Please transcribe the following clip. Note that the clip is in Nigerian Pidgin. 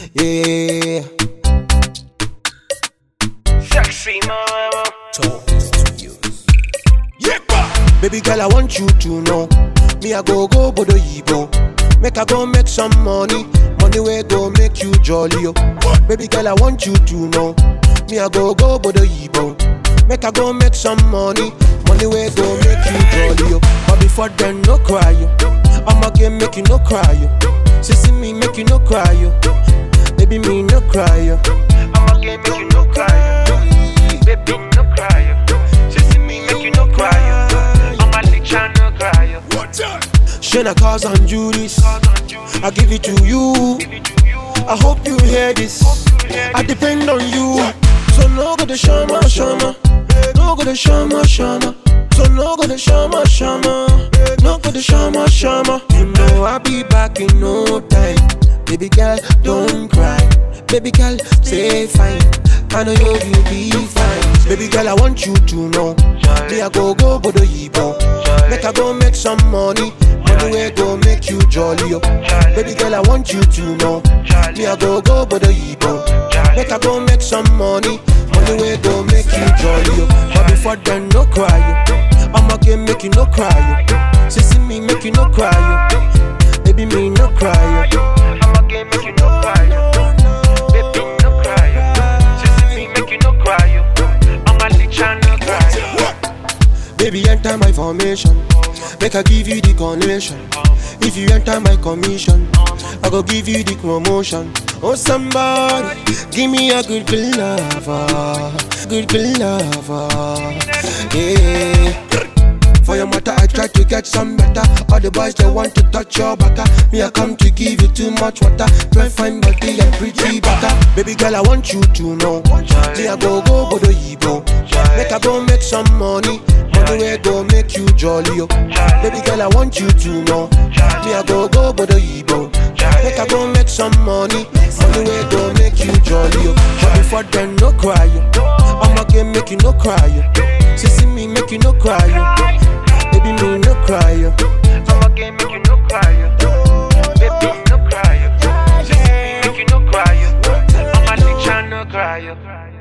Yeah. Sexy mama. Baby girl, I want you to know. Me, I go go bodo yibo. Make I go make some money. Money where go make you jolly. Oh. Baby girl, I want you to know. Me, I go go bodo yibo. Make I go make some money. Money where go make you jolly. Oh. But before then, no cry. Oh. I'ma get make you no cry. Oh. See, see me make you no cry. Oh. Baby, me no cry. Oh. I'ma get make you no cry. Baby, no cry. Sissy me make you no cry. I'ma let ya no cry. Shana cars and Judas. I give it to you. I hope you hear this. I depend on you. So no go to shama shama. No go to shama shama. So no go to shama shama. No go to shama shama. You know I'll be back in no time. Baby girl, don't cry. Baby girl, stay fine. I know you will be fine. Baby girl, I want you to know. Me I go go bodo yibo. Make I go make some money. Money where go make you jolly. Oh. Baby girl, I want you to know. Me I go go bodo yibo. Make I go make some money. Money where go make you jolly. Oh. But before then, no cry. Oh. I'ma get make you no cry. Oh. Sissy me make you no cry. Oh. Baby me no cry. Oh. I'ma get make you no cry. Baby, no cry. Sissy me make you no cry. I'ma let ya no cry. Baby, enter my formation. Make I give you the connection. If you enter my commission, I go give you the promotion. Oh, somebody, give me a good good lover. Good good lover. Yeah. For your matter, I try to get some better. All the boys they want to touch your baka. Me, I come to give you too much water. Try fine body and pretty baka. Baby girl, I want you to know. Me, I go go bodo yibo. Make I go make some money. Money where go make you jolly. Oh. Baby girl, I want you to know. Me, I go go bodo yibo. Make I go make some money. Money where go make you jolly. Oh. But before then, no cry. Oh. I'ma get make you no cry. Oh. Sissy me make you no cry. Oh. Baby, me no cry. Oh. I'ma get make you no cry. Baby, no cry. Sissy me make you no cry. I'ma let ya no cry.